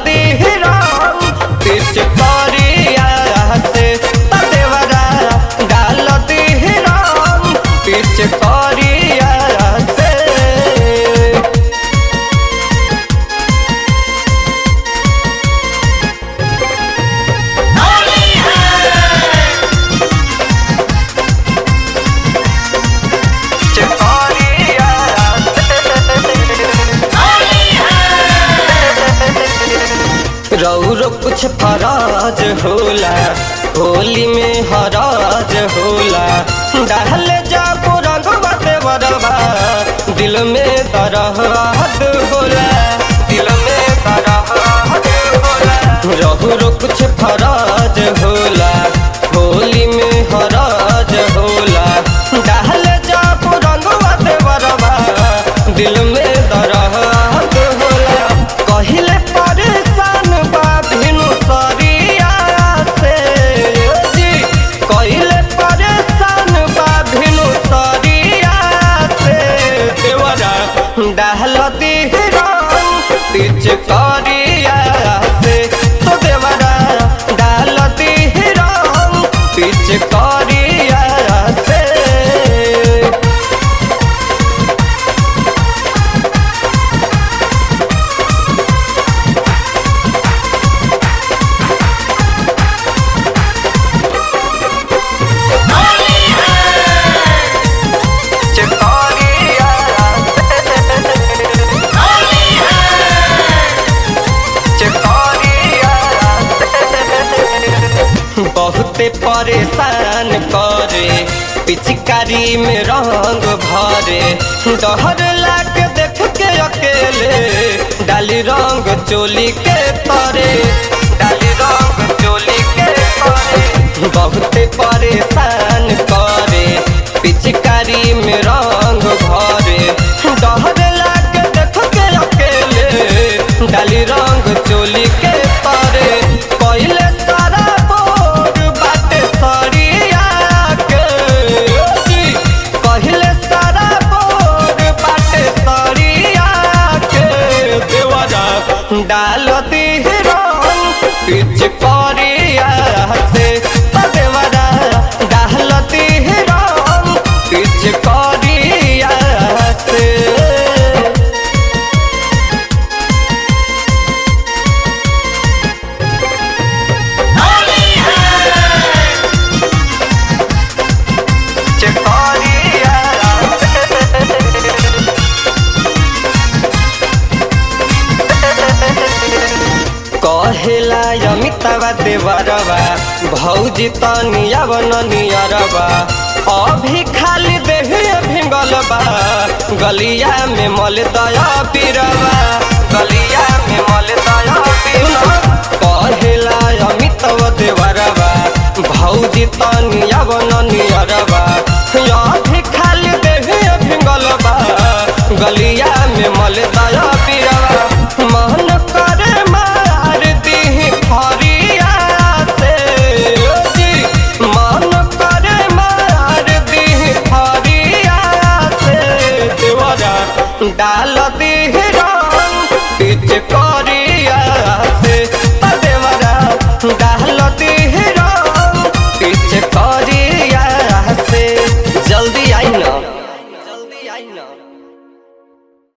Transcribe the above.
दीहरा pitch करिया से देवरा डाल दीहरा पिच करिया से रौरो कुछ फराज होला होली में हराज होला डाल जाबो रंगवा देवरवा दिल में दरहद होला दिल में दरहद होला रौरो कुछ फराज होला होली में हराज होला डाल जाबो रंगवा देवरवा दिल में दरहद होला कहिले परेशान बा भिनु सरिया से जी कहिले परेशान बा भिनु सरिया से देवरा डाल दिहरन पिच करिया से तो देवरा डाल दिहरन पिच करिया से बहुते परेशान करे पिचकारी में रंग भरे डहर लाग देख के अकेले डाली रंग चोली के तरे डाली रंग चोली के तरे बहुते परेशान करे पिचकारी में रंग भरे डहर लाग देख के अकेले डाली रंग चोली के तरे पहले सारा बोर बाटे सरिया के जी पहले सारा बोर बाटे सरिया के देवरा डाल दिहरन पिच करिया से देवरा डाल दिहरन पिच करिया से कहेला अमितावा देवरवा भौजी तनिया बननियरवा अभी खाली देहे भिंगल बा गलिया में मल दया पीरवा गलिया में मल दया पीरवा कहेला अमितावा देवरवा भौजी तनिया बननियरवा अभी खाली देहे भिंगल बा गलिया में मल दया